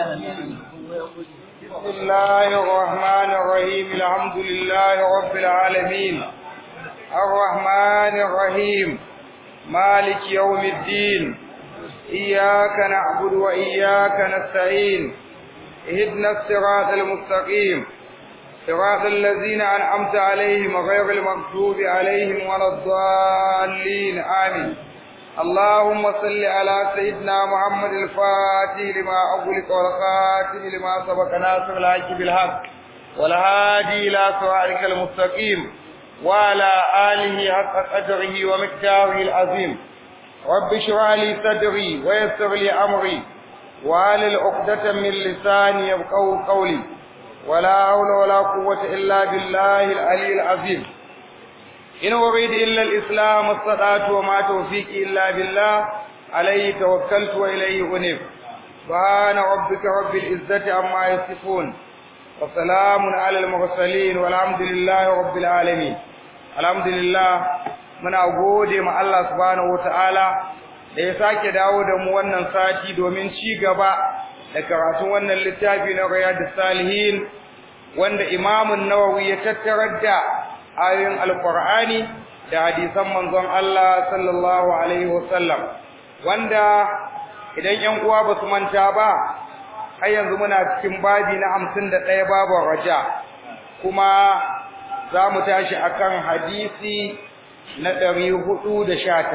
بسم الله الرحمن الرحيم الحمد لله رب العالمين الرحمن الرحيم مالك يوم الدين إياك نعبد وإياك نستعين اهدنا الصراط المستقيم صراط الذين أنعمت عليهم غير المغضوب عليهم ولا الضالين آمين اللهم صل على سيدنا محمد الفاتح لما أغلق والخاتم لما سبق ناصر الحق بالحق والهادي إلى صراطك المستقيم وعلى آله حق قدره ومقداره العظيم رب اشرح لي صدري ويسر لي أمري وعلى عقدة من لساني يبقوا قولي ولا حول ولا قوة إلا بالله العلي العظيم إن أريد إلا الإسلام استطعت وما توفيقي إلا بالله عليه توكلت وإليه أنيب سبحان ربك رب العزة عما يصفون وسلام على المرسلين والحمد لله رب العالمين الحمد لله muna gode ma Allah subhanahu wataala da ya sake dawo da mu wannan sati domin ci gaba da karatun wannan littafi na Riyadus Salihin wanda Imam Nawawi ya tattarar da ayoyin Alƙur'ani da hadisan manzon Allah sallallahu alaihi wasallam wanda idan 'yan uwa ba su manta ba har yanzu muna cikin babi na 51 babu raja kuma za mu tashi akan hadisi na 419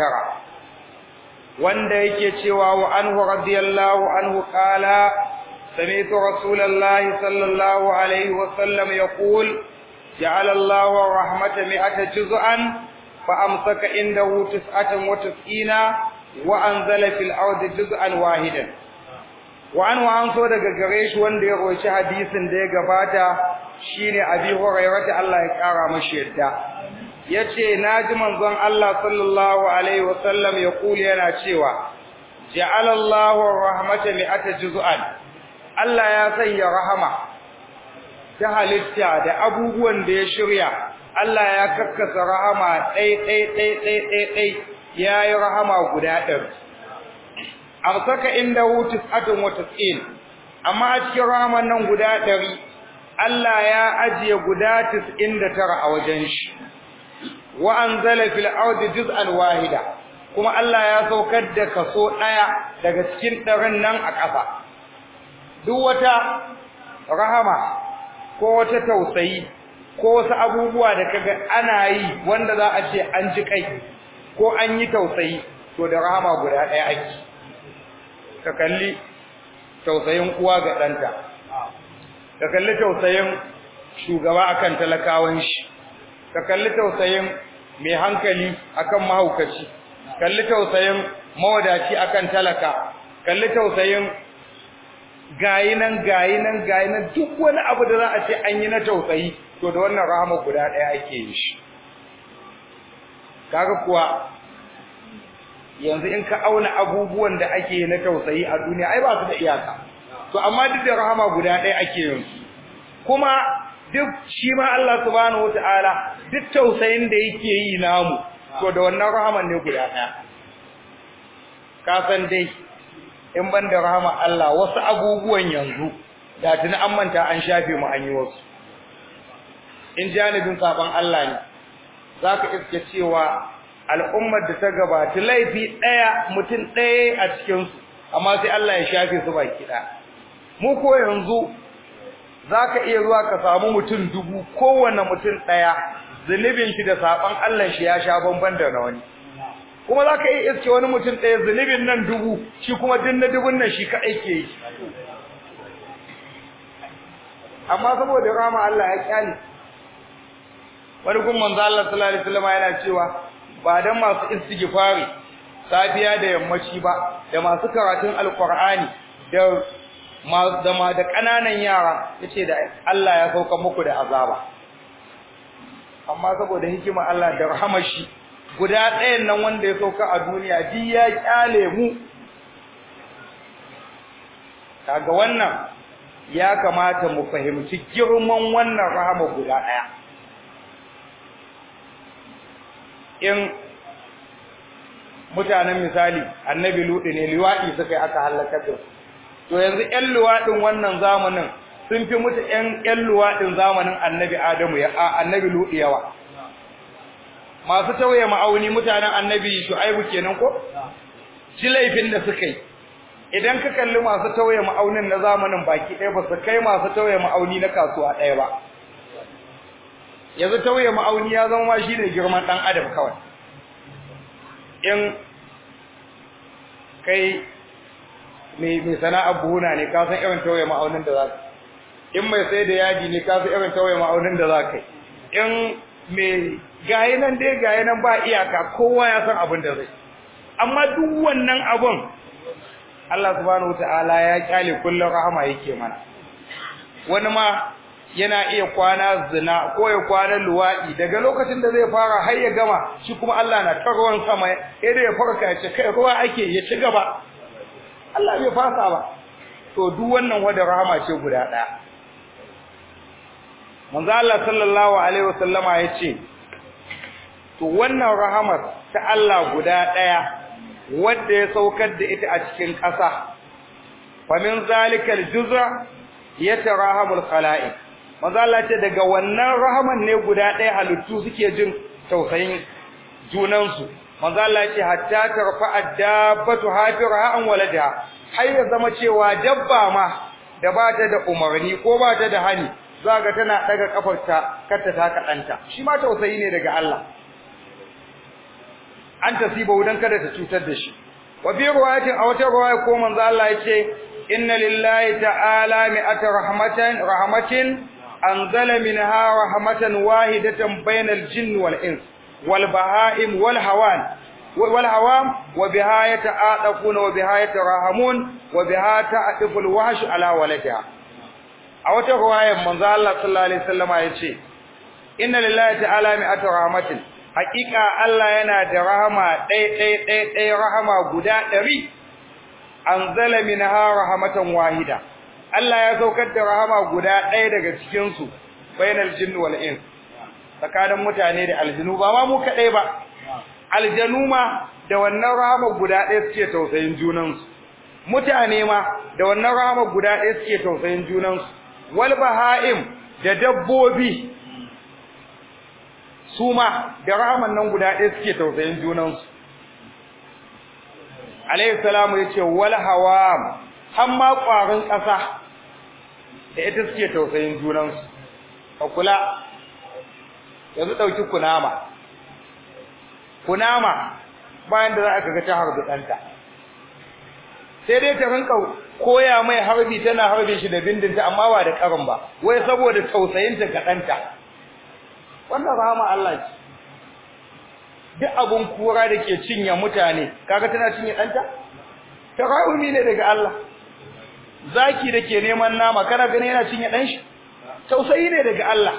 wanda yake cewa wa anhu radiyallahu anhu qala سمعت رسول الله صلى الله عليه وسلم يقول جعل الله الرحمة مئة جزءا فأمسك عنده تسعة وتسعين وأنزل في الأرض جزءا واحدا وعنه أنصر daga gare shi wanda ya roci hadisin da ya gabata shine Abi Hurairah Allah ya kara mashi yadda yace naji manzon Allah sallallahu alaihi wasallam ya kuli yana cewa ja'ala Allahu ar-rahmata mi'ata juz'an Allah ya sanya rahama ta halitta da abubuwan da ya shirya Allah ya kakkasa rahama ɗai ɗai ɗai ɗai ɗai ɗai ya yi rahama guda ɗari arsaka inda hutus atun wata tsin amma a cikin rahaman nan guda ɗari Allah ya ajiye guda tis'in da tara a wajen shi wa anzala fil ardi juz'an wahida kuma Allah ya saukar da kaso ɗaya daga cikin ɗarin nan a ƙasa duk wata rahama ko wata tausayi ko wasu abubuwa da kaga ana yi wanda za a ce an ji kai ko an yi tausayi to da rahama guda ɗaya ake ka kalli tausayin uwa ga ɗanta ka kalli tausayin shugaba akan talakawan shi ka kalli tausayin mai hankali akan mahaukaci kalli tausayin mawadaci akan talaka kalli tausayin gayi nan gayi nan gayi nan duk wani abu da za a ce an yi na tausayi to da wannan rahama guda ɗaya ake yi shi kaga kuwa yanzu in ka auna abubuwan da ake yi na tausayi a duniya ai ba su da iyaka to amma duk da rahama guda ɗaya ake yin su kuma duk shi ma Allah subhanahu wataala duk tausayin da yake yi namu to da wannan rahaman ne guda ɗaya ka san dai in ban da rahama Allah wasu abubuwan yanzu da tuni an manta an shafe mu an yi wasu in janibin saban Allah ne zaka iske cewa al'ummar da ta gabata laifi daya mutum daya a cikin su amma sai Allah ya shafe su baki daya mu ko yanzu zaka iya zuwa ka samu mutum dubu kowanne mutum daya zunubin shi da saban Allah shi ya sha bamban da na wani kuma za ka iya iske wani mutum ɗaya zunubin nan dubu shi kuma din na dubun nan shi kaɗai ke yi amma saboda rama Allah ya kyale wani kuma manzo Allah sallallahu alaihi wasallam yana cewa ba dan masu istighfari safiya da yammaci ba da masu karatun alqur'ani da da ma da kananan yara yace da Allah ya sauka muku da azaba amma saboda hikima Allah da rahamar shi guda ɗayan nan wanda ya sauka a duniya duk ya kyale mu kaga wannan ya kamata mu fahimci girman wannan rahama guda ɗaya in mutanen misali annabi luɗi ne liwaɗi suka yi aka halakar da to yanzu ƴan luwaɗin wannan zamanin sun fi mutu ƴan ƴan luwaɗin zamanin annabi adamu ya annabi luɗi yawa masu tauye ma'auni mutanen annabi shu'aibu kenan ko shi laifin da suka yi idan ka kalli masu tauye ma'aunin na zamanin baki ɗaya ba su kai masu tauye ma'auni na kasuwa ɗaya ba yanzu tauye ma'auni ya zama ma shi ne girman ɗan adam kawai in kai mai sana'ar buhuna ne ka san irin tauye ma'aunin da za ka in mai sai da yaji ne ka san irin tauye ma'aunin da za ka in mai gayi nan dai gayi nan ba iyaka kowa ya san abin da zai amma duk wannan abun Allah subhanahu wataala ya kyale kullun rahama yake mana wani ma yana iya kwana zina ko ya kwana luwadi daga lokacin da zai fara har ya gama shi kuma Allah na ta ruwan sama idan ya farka ya ce kai ruwa ake ya ci gaba Allah bai fasa ba to duk wannan wada rahama ce guda daya manzo Allah sallallahu alaihi wasallama yace to wannan rahamar ta Allah guda daya wanda ya saukar da ita a cikin ƙasa fa min zalikal juz'a yatarahamul khalaiq manzo Allah ce daga wannan rahaman ne guda daya halittu suke jin tausayin junansu manzo Allah ce hatta tarfa addabatu hafiraha an waladaha har ya zama cewa dabba ma da ba ta da umarni ko ba ta da hani zaga tana daga kafarta karta ta kadanta shi ma tausayi ne daga Allah an tasiba wudan kada ta cutar da shi wa bi riwayatin aw ta riwaya ko manzo Allah yace inna lillahi ta'ala mi'ata rahmatan rahmatin anzala minha rahmatan wahidatan bainal jinni wal ins wal baha'im wal hawan wal hawam wa biha yata'aqafuna wa biha yatarahamun wa biha ta'afu al wahsh ala waladiha a wata riwayar manzo Allah sallallahu alaihi wasallama yace inna lillahi ta'ala mi'ata rahmatin hakika Allah yana da rahama ɗai ɗai ɗai ɗai rahama guda ɗari anzala minha rahmatan wahida Allah ya saukar da rahama guda ɗaya daga cikin su bainal jinni wal ins tsakanin mutane da aljinu ba ma mu kadai ba aljanu ma da wannan rahama guda ɗaya suke tausayin junansu mutane ma da wannan rahama guda ɗaya suke tausayin junansu wal baha'im da dabbobi su ma da rahaman nan guda ɗaya suke tausayin junansu alayhi salamu ya ce wal hawam har ma ƙwarin ƙasa da ita suke tausayin junansu ka kula yanzu ɗauki kunama kunama bayan da za a kaga ta harbi ɗanta sai dai ta rinka koya mai harbi tana harbe shi da bindinta amma ba da ƙarin ba wai saboda tausayinta ga ɗanta wannan rahama Allah ce duk abun kura da ke cinye mutane kaga tana cinye ɗanta tarahumi ne daga Allah zaki da ke neman nama kana gani yana cinye ɗan shi tausayi ne daga Allah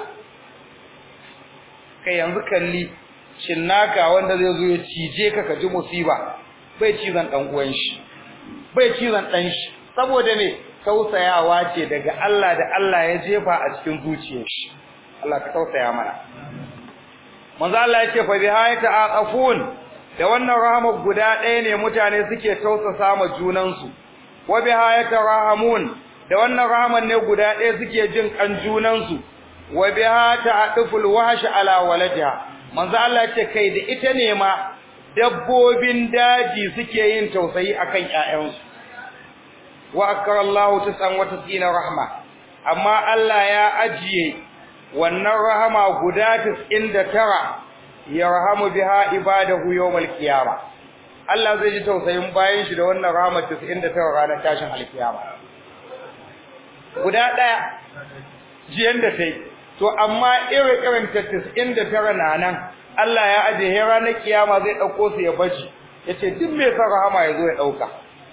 kai yanzu kalli cinnaka wanda zai zo ya cije ka ka ji musiba bai cizon ɗan uwan shi bai cizon ɗan shi saboda me tausayawa ce daga Allah da Allah ya jefa a cikin zuciyar shi Allah ka tausaya mana manzo Allah yake fa bihayata aqafun da wannan rahama guda ɗaya ne mutane suke tausasa ma junan su wa bihayata rahamun da wannan rahaman ne guda ɗaya suke jin kan junan su wa bihata adful wahsh ala waladiha manzo Allah yake kai da ita ne ma dabbobin daji suke yin tausayi akan ƴaƴansu wa akarallahu tisan wa tisina rahma amma Allah ya ajiye wannan rahama guda 99 yarhamu biha ibadahu yawmal qiyamah Allah zai ji tausayin bayan shi da wannan rahama 99 ranar tashin alkiyama guda daya jiyan da tai to amma irin irin ta 99 na nan Allah ya aje he ranar kiyama zai dauko su ya bashi yace duk mai son rahama ya zo ya dauka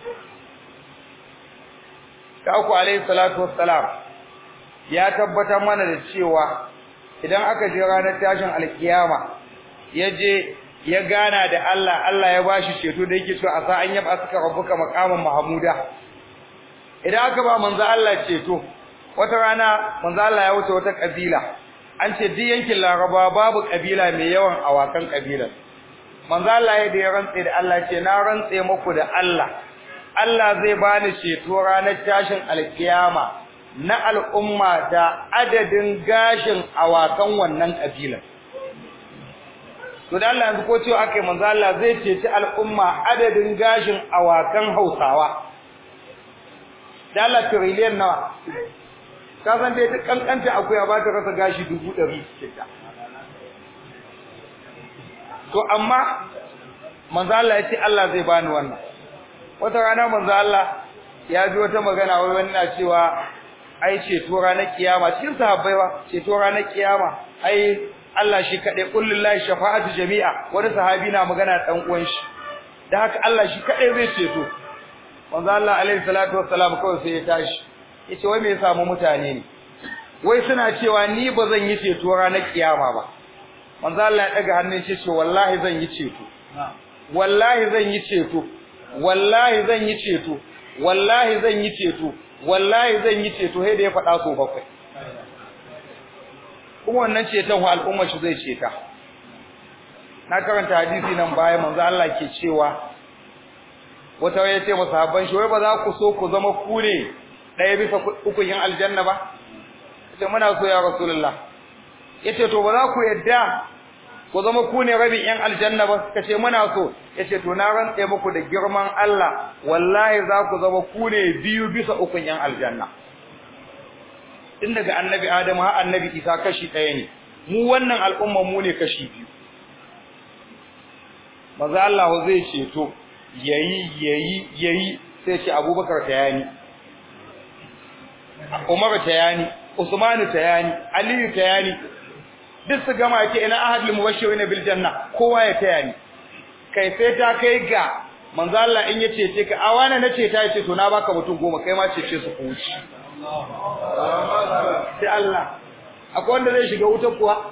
ka ku alayhi salatu wassalam ya tabbatar mana da cewa idan aka je ranar tashin alkiyama ya je ya gana da Allah Allah ya bashi ceto da yake cewa asa an yaba suka rabbuka maqaman mahmuda idan aka ba manzo Allah ceto wata rana manzo Allah ya wuce wata kabila an ce duk yankin Laraba babu kabila mai yawan awakan kabilar manzo Allah ya da ya rantse da Allah ce na rantse muku da Allah Allah zai bani ceto ranar tashin alkiyama na al'umma da adadin gashin awakan wannan kabilar to da Allah yanzu ko cewa akai manzo Allah zai ceci al'umma adadin gashin awakan Hausawa da Allah trillion nawa ka san dai duk kankanta akuya ba ta rasa gashi dubu ɗari cikin to amma manzo Allah ya ce Allah zai bani wannan wata rana manzo Allah ya ji wata magana wai wani na cewa ai ceto ranar kiyama cikin sahabbai ba ceto ranar kiyama ai Allah shi kadai kullullahi shafa'atu jami'a wani sahabi na magana dan uwan shi dan haka Allah shi kadai zai ceto manzo Allah alaihi salatu wassalam kawai sai ya tashi yace wai me ya samu mutane ne wai suna cewa ni ba zan yi ceto ranar kiyama ba manzo Allah ya daga hannun shi ce wallahi zan yi ceto wallahi zan yi ceto wallahi zan yi ceto wallahi zan yi ceto wallahi zan yi ceto sai da ya faɗa so bakwai kuma wannan ceton wa al'umma shi zai ceta na karanta hadisi nan baya manzo Allah ke cewa wata waye ce masahaban shi wai ba za ku so ku zama ku ne ɗaya bisa uku yin aljanna ba ce muna so ya rasulullah yace to ba za ku yadda ku zama ku ne rabin yan aljanna ba suka ce muna so yace to na rantse muku da girman Allah wallahi za ku zama ku ne biyu bisa uku yan aljanna tun daga annabi Adamu har annabi Isa kashi ɗaya ne mu wannan al'umma mu ne kashi biyu maza Allah zai ceto yayi yayi yayi sai ce Abubakar tayani Umar tayani Usman tayani Ali tayani duk su gama ke ina ahadul mubashirin bil janna kowa ya taya ni kai sai ta kai ga manzo Allah in yace ce ka a wani nace ta yace to na baka mutum goma kai ma ce ce su kuci sai Allah akwai wanda zai shiga wuta kuwa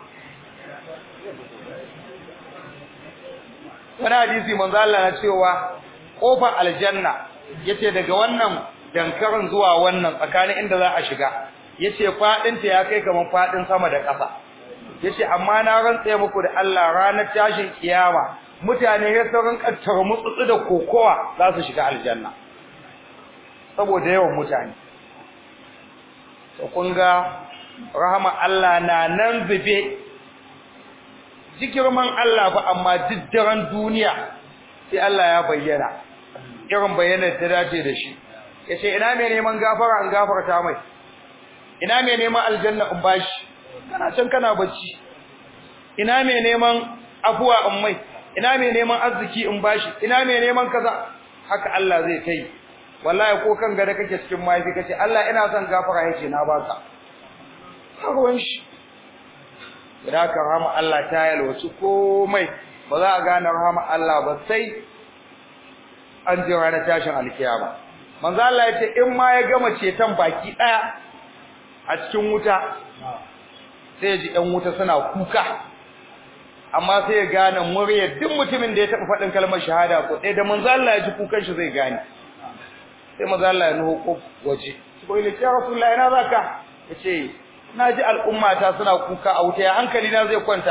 wani hadisi manzo Allah na cewa kofar aljanna yace daga wannan dankarin zuwa wannan tsakanin inda za a shiga yace fadin ta ya kai kaman fadin sama da ƙasa yace amma na rantsa muku da Allah ranar tashin kiyama mutane ya sauran kattar mutsutsu da kokowa za su shiga aljanna saboda yawan mutane to kun ga rahama Allah na nan zube jikirman Allah fa amma diddaran duniya sai Allah ya bayyana irin bayanar ta dace da shi yace ina mai neman gafara an gafarta mai ina mai neman aljanna in bashi kana can kana bacci ina mai neman afuwa in mai ina mai neman arziki in bashi ina mai neman kaza haka Allah zai kai wallahi ko kan gada kake cikin mahaifi kace Allah ina son gafara yake na baka ruwan shi idan ka rahama Allah ta yalwaci komai ba za a gane rahama Allah ba sai an ji ranar tashin alkiyama manzo Allah ya ce in ma ya gama ceton baki daya a cikin wuta sai ya ji ɗan wuta suna kuka amma sai ya gane muryar duk mutumin da ya taɓa faɗin kalmar shahada ko ɗaya da manzo Allah ya ji kukan shi zai gane sai manzo Allah ya nuho ko waje ko ile ya rasulullahi ina zaka yace na ji al'umma ta suna kuka a wuta ya hankali na zai kwanta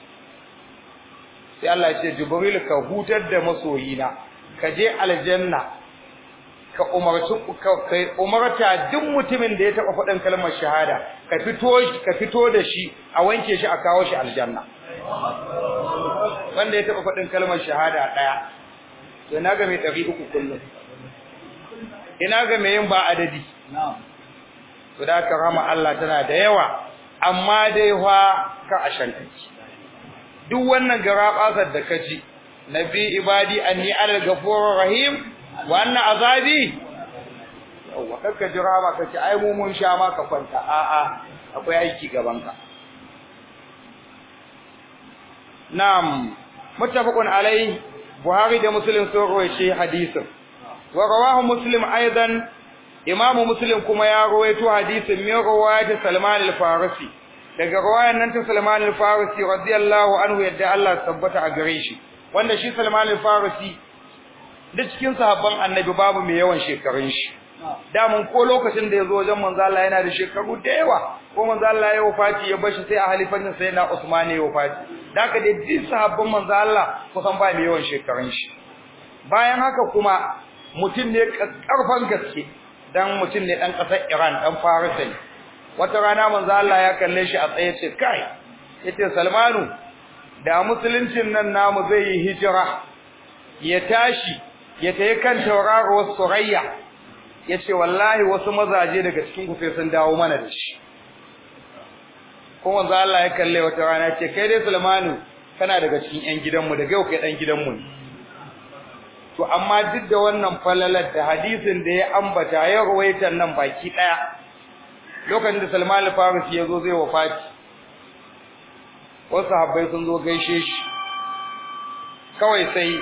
sai Allah ya ce jibril ka hutar da masoyina ka je aljanna ka umarci ka umarta duk mutumin da ya taba faɗin kalmar shahada ka fito ka fito da shi a wanke shi a kawo shi aljanna wanda ya taba faɗin kalmar shahada daya to ina ga mai 300 kullum ina ga mai yin ba adadi to da ka rama Allah tana da yawa amma dai fa ka ashanta duk wannan garabasar da kaji nabi ibadi anni al ghafurur rahim wa anna azabi yawa kaka jira ba kace ai mu mun sha ma ka kwanta a a akwai aiki gaban ka na'am muttafaqun alai buhari da muslim sun rawaye hadisin wa rawahu muslim aidan imam muslim kuma ya rawaito hadisin min riwayat salman al-farisi daga riwayan nan ta salman al-farisi radiyallahu anhu yadda Allah tabbata a gare shi wanda shi salman al-farisi duk cikin sahabban annabi babu mai yawan shekarun shi damun ko lokacin da yazo wajen manzo Allah yana da shekaru da yawa ko manzo Allah ya wafati ya bashi sai a halifancin sai na Usman ya wafati daka da duk sahabban manzo Allah kusan ba mai yawan shekarun shi bayan haka kuma mutum ne karfan gaske dan mutum ne dan kasar Iran dan Farisa ne wata rana manzo Allah ya kalle shi a tsaye ce kai yace Salmanu da musuluncin nan namu zai yi hijira ya tashi ya tayi kan tauraruwar Surayya yace wallahi wasu mazaje daga cikin ku sai sun dawo mana da shi ko manzo Allah ya kalle wata rana ce kai dai Salmanu kana daga cikin ƴan gidanmu daga yau kai dan gidanmu ne to amma duk da wannan falalar da hadisin da ya ambata ya ruwaitan nan baki daya lokacin da Salman al-Farisi ya zo zai wafati wasu sahabbai sun zo gaishe shi kawai sai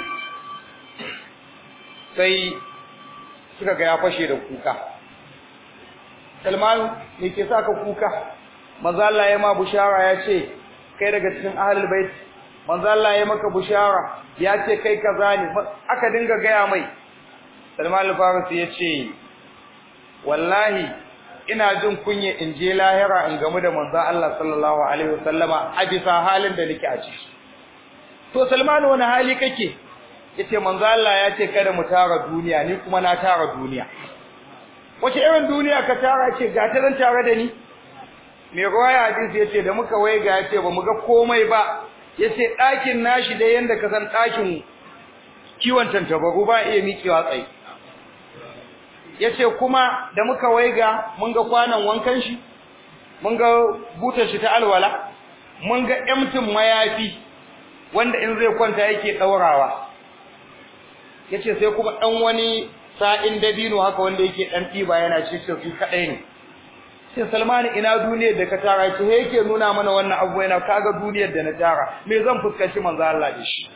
sai suka ga ya fashe da kuka Salman me ke saka kuka manzo Allah ya ma bushara ya ce kai daga cikin ahlul bait manzo Allah ya maka bushara ya ce kai kaza ne aka dinga gaya mai Salman al-Farisi ya ce wallahi ina jin kunya in je lahira in gamu da manzo Allah sallallahu alaihi wasallama a bisa halin da nake a ciki to Salman wani hali kake yace manzo Allah ya ce kada mu tara duniya ni kuma na tara duniya wace irin duniya ka tara ce ga ta zan tare da ni mai ruwaya hadisi yace da muka waiga yace ba mu ga komai ba yace ɗakin nashi da yanda ka san ɗakin kiwon tantabaru ba iya miƙewa tsaye yace kuma da muka waiga mun ga kwanan wankan shi mun ga butar shi ta alwala mun ga emtin mayafi wanda in zai kwanta yake daurawa yace sai kuma dan wani sa'in dabino haka wanda yake dan tiba yana cikin su kadai ne sai Salman ina duniyar da ka tara ce yake nuna mana wannan abu yana kaga duniyar da na tara me zan fuskanci manzo Allah da shi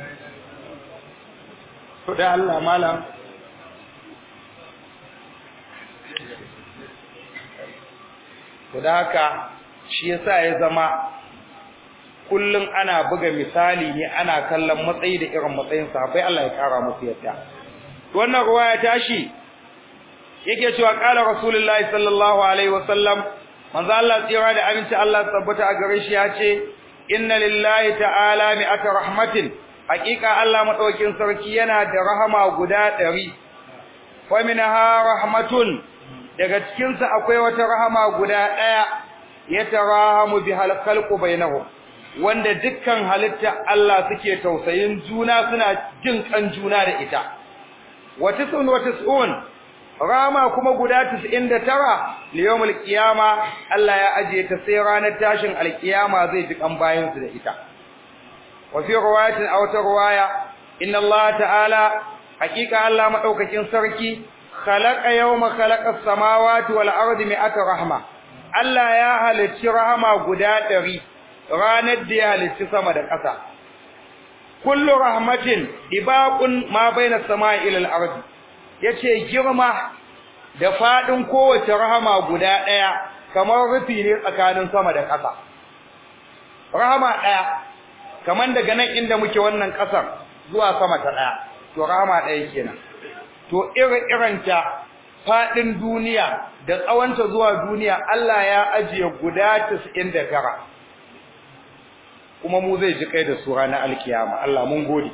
to da Allah malam to da haka shi yasa ya zama kullun ana buga misali ne ana kallon matsayi da irin matsayin sahabbai Allah ya kara musu yadda wannan ruwaya tashi yake cewa qala rasulullahi sallallahu alaihi wasallam manzo Allah tsira da aminci Allah tabbata a gare shi ya ce inna lillahi ta'ala mi'ata rahmatin haqiqa Allah madaukin sarki yana da rahama guda 100 fa minha rahmatun daga cikin sa akwai wata rahama guda daya yatarahamu bihal khalqu bainahum wanda dukkan halitta Allah suke tausayin juna suna jin kan juna da ita wa tisun wa tisun rama kuma guda 99 liyawmul qiyama Allah ya ajiye ta sai ranar tashin alqiyama zai ji kan bayin su da ita wa fi riwayatin aw ta riwaya inna Allah ta'ala hakika Allah madaukakin sarki khalaqa yawma khalaqa as-samawati wal ardi mi'ata rahma Allah ya halicci rahama guda 100 ranar da ya halicci sama da ƙasa kullu rahmatin ibaqun ma baina as-sama'i ila al-ardi yace girma da fadin kowace rahama guda daya kamar rufi ne tsakanin sama da ƙasa rahama daya kaman daga nan inda muke wannan ƙasar zuwa sama ta daya to rahama daya kenan to irin iranta fadin duniya da tsawonta zuwa duniya Allah ya ajiye guda 99 kuma mu zai ji kai da su ranar alkiyama Allah mun gode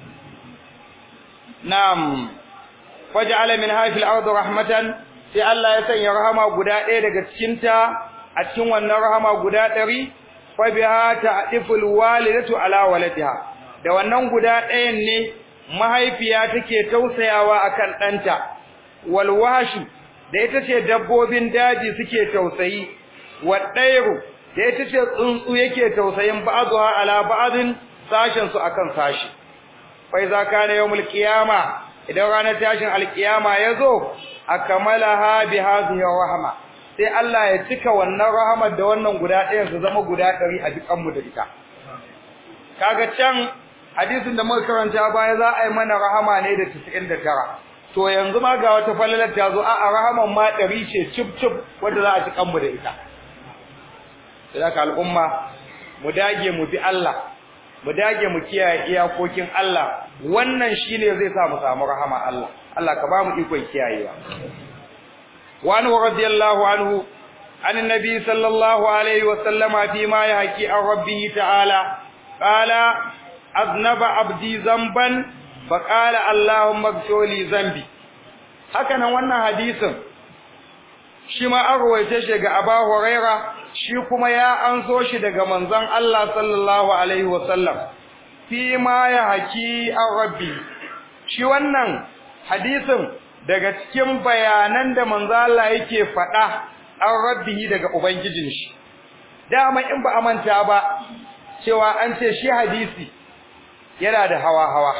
na'am faj'ala min hafil ard rahmatan sai Allah ya sanya rahama guda ɗaya daga cikin ta a cikin wannan rahama guda ɗari fa biha ta'diful walidatu ala waladiha da wannan guda ɗayan ne mahaifiya take tausayawa akan ɗanta wal wahshu da ita ce dabbobin daji suke tausayi wadairu da ita ce tsuntsu yake tausayin ba'dha ala ba'din sashen su akan sashi fa iza kana yawmul qiyama idan ranar tashin alkiyama yazo akmalaha bi hadhihi rahma sai Allah ya cika wannan rahamar da wannan guda ɗayan su zama guda 100 a dukan mu da ita kaga can hadisin da muka karanta baya za a yi mana rahama ne da 99 to yanzu ma ga wata falalar ta zo a rahaman ma 100 ce cip cip wanda za a ci kanmu da ita sai al'umma mu dage mu bi Allah mu dage mu kiyaye iyakokin Allah wannan shine zai sa mu samu rahama Allah Allah ka ba mu ikon kiyayewa wa anhu radiyallahu anhu an annabi sallallahu alaihi wa sallama fi ma yahki an rabbihi ta'ala qala aznaba abdi zamban fa qala allahumma ighfir li dhanbi haka nan wannan hadisin shi ma an rawaite shi ga Aba Huraira shi kuma ya anso shi daga manzon Allah sallallahu alaihi wasallam fi ma ya haki an rabbi shi wannan hadisin daga cikin bayanan da manzo Allah yake faɗa an rabbihi daga ubangijin shi dama in ba amanta ba cewa an ce shi hadisi yana da hawa hawa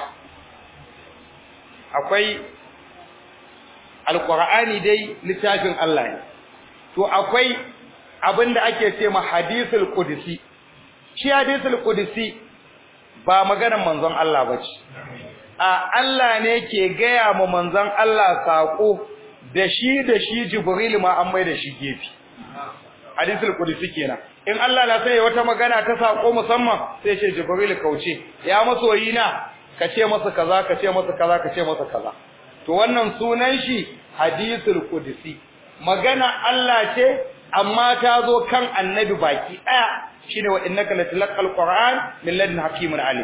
akwai alqur'ani dai littafin Allah ne to akwai abinda ake ce ma hadisul qudsi shi hadisul qudsi ba maganar manzon Allah bace a Allah ne ke gaya ma manzon Allah sako da shi da shi Jibril ma an mai da shi gefe hadisul qudsi kenan in Allah na sai wata magana ta sako musamman sai ce Jibril kauce ya masoyi na ka ce masa kaza ka ce masa kaza ka ce masa kaza to wannan sunan shi hadisul qudsi magana Allah ce amma ta zo kan annabi baki daya shine wa innaka latilqal qur'an min ladun hakimin alim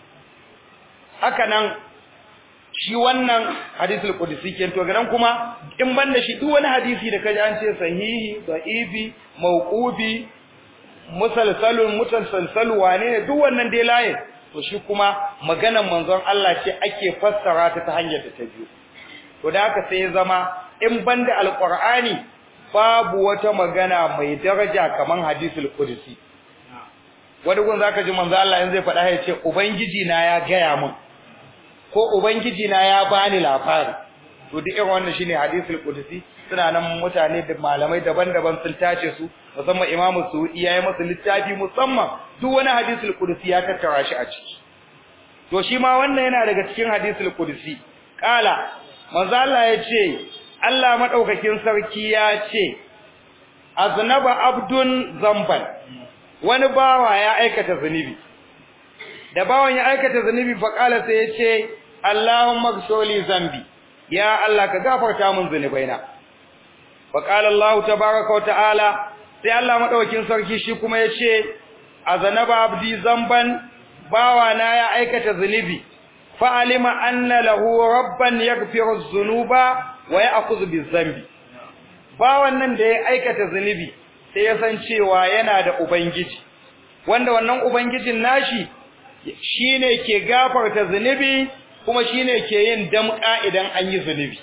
haka nan shi wannan hadisul qudsi ke to garan kuma in banda shi duk wani hadisi da kaji an ce sahihi da'ifi mauqubi musalsalun mutalsalsal wane ne duk wannan dai layin to shi kuma maganar manzon Allah ce ake fassara ta ta hanyar da ta biyo to da haka sai ya zama in banda alqur'ani babu wata magana mai daraja kaman hadisul qudsi wani gun zaka ji manzo Allah in zai faɗa ya ce ubangiji na ya gaya min ko ubangiji na ya bani labari to duk irin wannan shine hadisul qudsi suna nan mutane da malamai daban-daban sun tace su musamman Imam Suudi yayi masa littafi musamman duk wani hadisul qudsi ya tattara shi a ciki to shi ma wannan yana daga cikin hadisul qudsi kala manzo Allah ya ce Allah madaukakin sarki ya ce aznaba abdun zamban wani bawa ya aikata zunubi da bawan ya aikata zunubi fa kala sai ya ce Allahumma ghfirli zambi ya Allah ka gafarta min zunubaina fa qala Allah tabaaraka wa ta'ala sai Allah madaukakin sarki shi kuma ya ce azanaba abdi zamban bawa na ya aikata zunubi fa alima anna lahu rabban yaghfiru dhunuba wa ya'khudhu bizambi bawan nan da ya aikata zunubi sai ya san cewa yana da ubangiji wanda wannan ubangijin nashi shine ke gafarta zunubi kuma shine ke yin damka idan an yi zunubi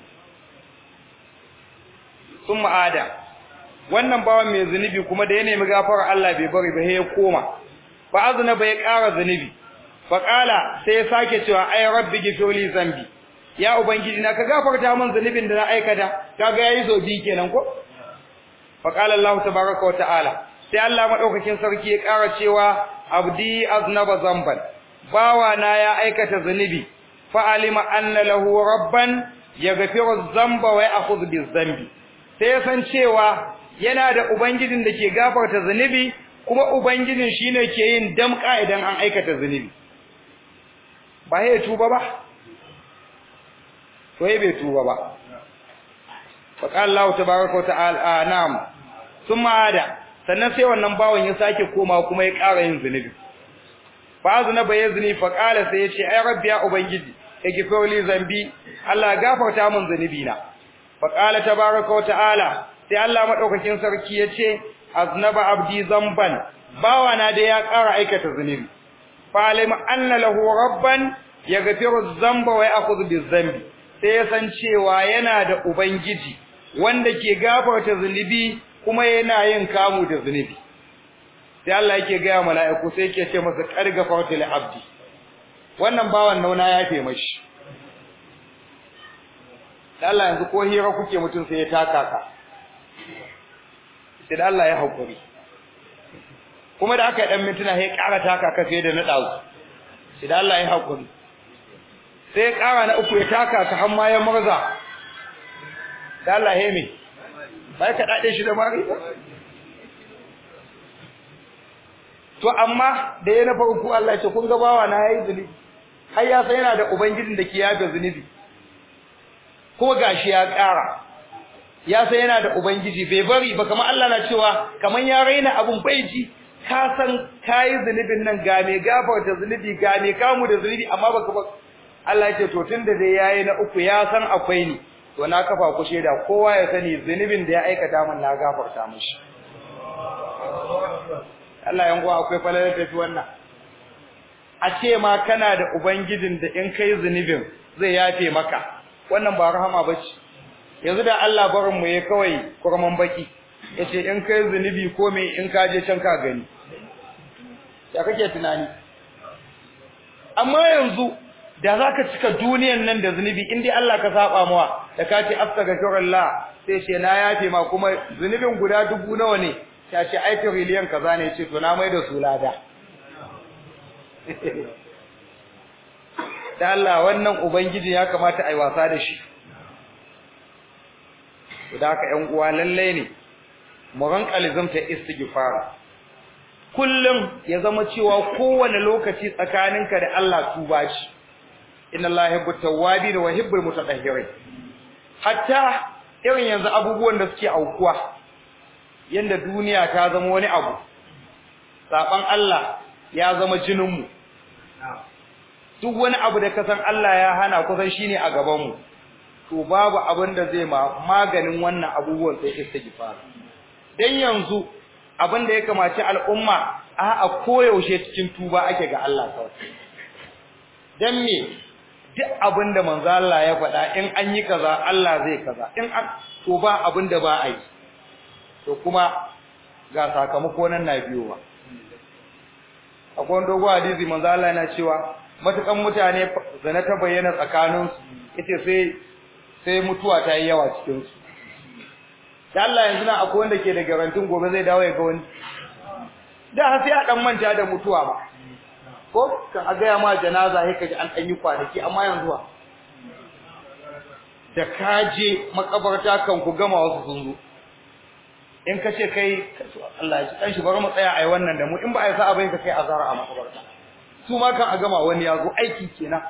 sun ma'ada wannan bawan mai zunubi kuma da ya nemi gafara Allah bai bari ba ya koma fa azna bai ƙara zunubi fa qala sai ya sake cewa ay rabbi ghfirli zambi ya ubangiji na ka gafarta min zunubin da na aikata kaga yayi so bi kenan ko fa qala Allah tabaaraka wa ta'ala sai Allah madaukakin sarki ya ƙara cewa abdi aznaba zamban bawa na ya aikata zunubi fa alima anna lahu rabban yaghfiru dhanba wa ya'khudhu biz-dhanbi sai ya san cewa yana da ubangijin da ke gafarta zunubi kuma ubangijin shine ke yin damka idan an aikata zunubi ba ya tuba ba to ya bai tuba ba fa qala Allah tabaaraka wa ta'ala na'am thumma ada sannan sai wannan bawon ya sake koma kuma ya ƙara yin zunubi fa azna bayazni fa qala sai ya ce ai rabbi ya ubangiji igfir li zambi Allah gafarta min zunubi na fa qala tabaaraka wa ta'ala sai Allah madaukakin sarki yace aznaba abdi zamban bawana da ya ƙara aikata zunubi fa alima anna lahu rabban yaghfiru dhanba wa ya'khudhu biz-dhanbi sai ya san cewa yana da ubangiji wanda ke gafarta zunubi kuma yana yin kamu da zunubi sai Allah yake ga mala'iku sai yake ce masa qargafartu li abdi wannan bawan nauna ya fe mashi Allah yanzu ko hira kuke mutun sai ya taka ka sai da Allah ya haƙuri kuma da aka yi ɗan mintuna sai ƙara taka ka sai da na ɗazu sai da Allah ya haƙuri sai ya ƙara na uku ya taka ka har ma ya murza da Allah ya me bai ka daɗe shi da mari ba to amma da ya na farko Allah ya ce kun ga bawa na yayi zunubi har ya san yana da ubangijin da ke yafe zunubi ko gashi ya ƙara ya san yana da ubangiji bai bari ba kamar Allah na cewa kamar ya raina abun bai ji ka san kai zunubin nan ga me gafarta zunubi ga me kamu da zunubi amma baka ba Allah ya ce to tunda dai yayi na uku ya san akwai ni to na kafa ku sheda kowa ya sani zunubin da ya aikata min na gafarta mishi Allah yan uwa akwai falalar tafi wannan a ce ma kana da ubangijin da in kai zunubin zai yafe maka wannan ba rahama bace yanzu da Allah barin mu yayi kawai kurman baki yace in kai zunubi ko me in ka je can ka gani ya kake tunani amma yanzu da zaka cika duniyan nan da zunubi in dai Allah ka saba mawa da ka ce astaghfirullah sai ce na yafe ma kuma zunubin guda dubu nawa ne ta ce ai trillion kaza ne ce to na mai da su lada da Allah wannan ubangiji ya kamata ai wasa da shi da haka ƴan uwa lalle ne mu ranka lizamta istighfar kullum ya zama cewa kowane lokaci tsakaninka da Allah tuba shi inna Allah yuhibbu tawwabin wa yuhibbul mutatahhirin hatta irin yanzu abubuwan da suke aukuwa yanda duniya ta zama wani abu saban Allah ya zama jinin mu duk wani abu da kasan Allah ya hana kusan shine a gaban mu to babu abin da zai ma maganin wannan abubuwan sai istighfar dan yanzu abin da ya kamaci al'umma a a koyaushe cikin tuba ake ga Allah kawai dan me duk abin da manzo Allah ya faɗa in an yi kaza Allah zai kaza in an to ba abin da ba a yi to kuma ga sakamako nan na biyowa akwai wani dogon hadisi manzo Allah yana cewa matukan mutane zana ta bayyana tsakaninsu yace sai sai mutuwa ta yi yawa cikin su da Allah yanzu nan akwai wanda ke da garantin gobe zai dawo ya ga wani da har sai a dan manta da mutuwa ba ko kan a gaya ma janaza sai kaji an dan yi kwanaki amma yanzu wa da kaje makabarta kan ku gama wasu sun zo in ka ce kai Allah ya ci dan shi bari mu tsaya ai wannan da mu in ba ai sa'a bai ka kai azara a makabarta su ma kan a gama wani ya zo aiki kenan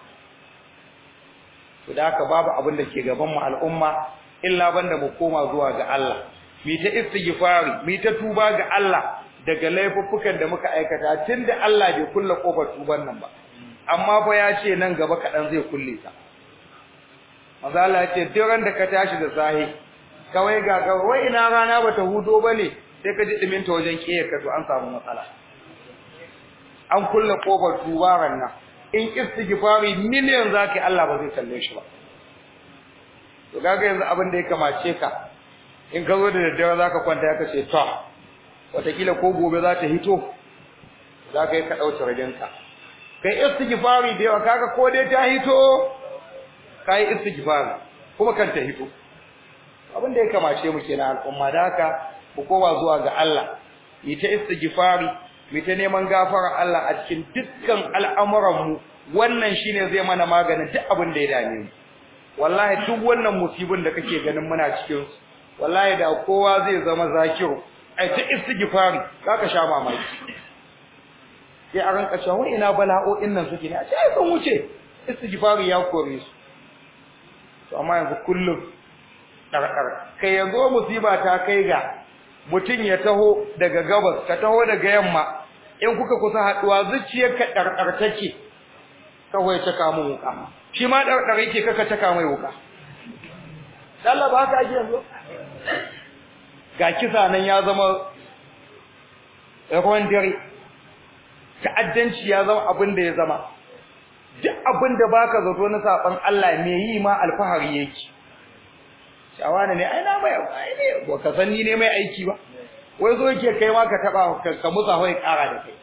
to da haka babu abin da ke gaban mu al'umma illa banda mu koma zuwa ga Allah mi ta istighfari mi ta tuba ga Allah daga laifuffukan da muka aikata tunda Allah bai kulle kofar tuban nan ba amma fa ya ce nan gaba kadan zai kulle ta maza Allah ya ce duk ran da ka tashi da sahi kawai ga ga wai ina rana bata hudo bane sai ka ji dimin ta wajen kiyar ka to an samu matsala an kulle kofar tubaran nan in istighfari miliyan zaka Allah ba zai kalle shi ba to kaga yanzu abin da ya kamace ka in ka zo da daddare zaka kwanta ka ce to wataƙila ko gobe za ta hito za ka yi ka ɗauce ragenka kai istighfari da yawa kaga ko dai ta hito ka yi istighfari kuma kan ta hito abin da ya kamace mu kenan al'umma da haka ku koma zuwa ga Allah yi ta istighfari mu ta neman gafara Allah a cikin dukkan al'amuran mu wannan shine zai mana maganin duk abin da ya dame mu wallahi duk wannan musibin da kake ganin muna cikin su wallahi da kowa zai zama zakiru ai ta istighfari zaka sha mamaki sai a ranka cewa ina bala'o'in nan suke ne a ce ai sun wuce istighfari ya kore su to amma yanzu kullum ɗarɗar kai yanzu musiba ta kai ga mutum ya taho daga gabas ka taho daga yamma in kuka kusa haɗuwa zuciyarka ɗarɗar take kawai caka mun wuka shi ma ɗarɗar yake kaka caka mai wuka Allah ba haka ake yanzu ga kisa nan ya zama ruwan dare ta'addanci ya zama abin da ya zama duk abin da baka zato na saban Allah me yi ma alfahari yake shawana ne ai na mai ai ne ba ka san ni ne mai aiki ba wai zo yake kai ma ka taba ka musa wai kara da kai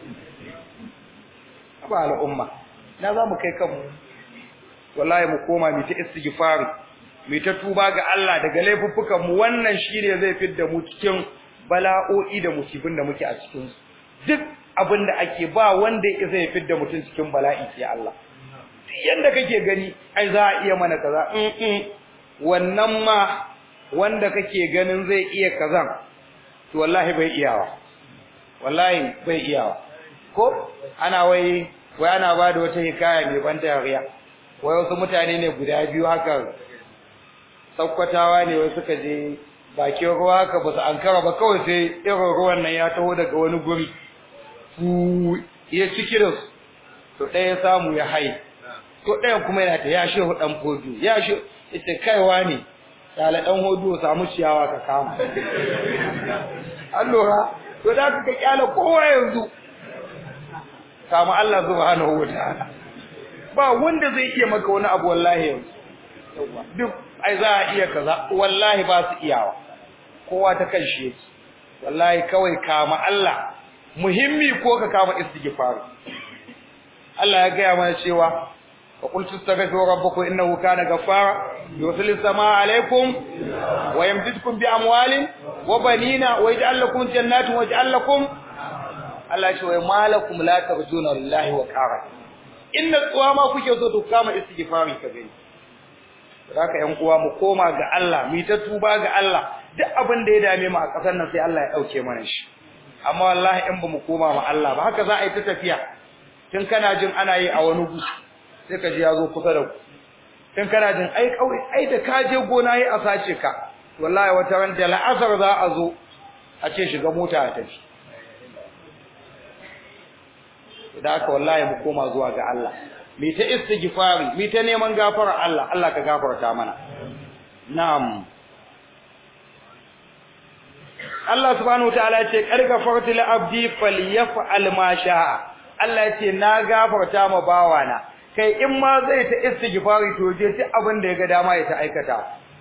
ba al'umma na za mu kai kanmu wallahi mu koma mu ta istighfari mu ta tuba ga Allah daga laifuffukan mu wannan shine zai fidda mu cikin bala'o'i da musibin da muke a cikin su duk abin da ake ba wanda ya zai fidda mutum cikin bala'i sai Allah duk yanda kake gani ai za a iya mana kaza in wannan ma wanda kake ganin zai iya kazan to wallahi bai iyawa wallahi bai iyawa ko ana wai wai ana ba da wata hikaya mai ban dariya wai wasu mutane ne guda biyu haka sakkwatawa ne wai suka je bakin ruwa haka ba su ankara ba kawai sai irin ruwan nan ya taho daga wani guri fu ya ciki da su to ɗaya samu ya hai to ɗayan kuma yana ta ya shehu dan fodu ya shehu ita kaiwa ne yala dan hodu samu ciyawa ka kama an lura to da ka kyala kowa yanzu kama Allah subhanahu wataala ba wanda zai iya maka wani abu wallahi yanzu duk ai za a iya kaza wallahi ba su iyawa kowa ta kan shi yake wallahi kawai kama Allah muhimmi ko ka kama istighfar Allah ya gaya mana cewa wa qul tastaghfiru rabbakum innahu kana ghaffara yursilu samaa alaykum wa yamdidukum bi amwalin wa banina wa yaj'al lakum jannatin wa yaj'al lakum Allah ya ce wa malakum la tarjuna lillahi wa qara inna tsuwa kuke so to kama istighfari ka gani haka ƴan uwa mu koma ga Allah mu ta tuba ga Allah duk abin da ya dame mu a ƙasar nan sai Allah ya dauke mana shi amma wallahi in ba mu koma ma Allah ba haka za a yi ta tafiya tun kana jin ana yi a wani gu sai ka ji ya zo kusa da ku tun kana jin ai kawai ai da ka je gona yi a sace ka wallahi wata ran da la'asar za a zo a ce shiga mota a tafi da haka wallahi mu koma zuwa ga Allah mi ta istighfari mi ta neman gafara Allah Allah ka gafarta mana na'am Allah subhanahu wataala ya ce kargafartu li abdi falyaf'al ma sha'a Allah ya ce na gafarta ma bawana kai in ma zai ta istighfari to je ta abin da ya ga dama ya ta aikata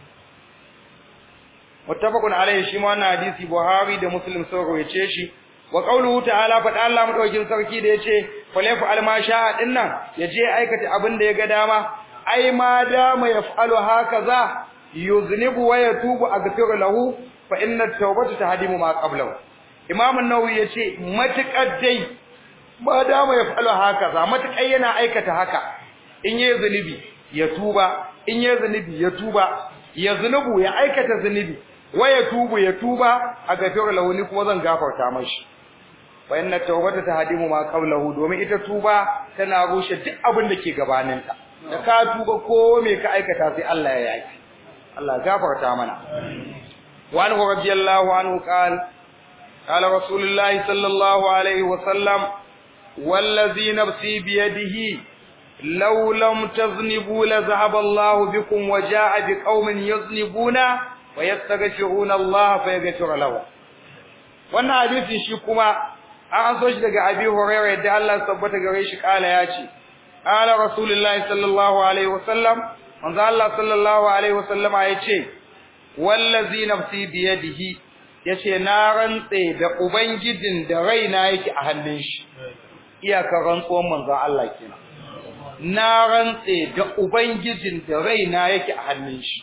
muttafaqun alaihi shi ma wannan hadisi Buhari da Muslim sun rawaye shi wa qawluhu ta'ala fa Allah madaukin sarki da yace falyaf'al ma sha'a dinnan yaje aikata abin da ya ga dama ai ma dama yaf'alu hakaza yuznibu wa yatubu aghfir lahu fa inna at-tawbata tahdimu ma qablahu imam an-nawawi yace matakar dai ma dama yaf'alu hakaza matakar yana aikata haka in yayi zunubi ya tuba in yayi zunubi ya tuba ya zunubu ya aikata zunubi wa yatubu ya tuba aghfir lahu ni kuma zan gafarta mashi fa inna tawbata tahdimu ma qablahu domin ita tuba tana rushe duk abin da ke gabaninta da ka tuba ko me ka aikata sai Allah ya yaki Allah gafarta mana wa anhu radiyallahu anhu qala qala rasulullahi sallallahu alaihi wa sallam wallazi nafsi bi yadihi law lam taznibu la zahaba Allah bikum wa jaa biqaumin yaznibuna wa yastaghfiruna Allah fa yaghfir lahu wannan hadisi shi kuma an so shi daga Abi Hurairah da Allah tabbata gare shi kala ya ce qala rasulullahi sallallahu alaihi wasallam manzo Allah sallallahu alaihi wasallama ya ce wallazi nafsi bi yadihi yace na rantse da ubangijin da raina yake a hannun shi iyakar rantsuwan manzo Allah kenan na rantse da ubangijin da raina yake a hannun shi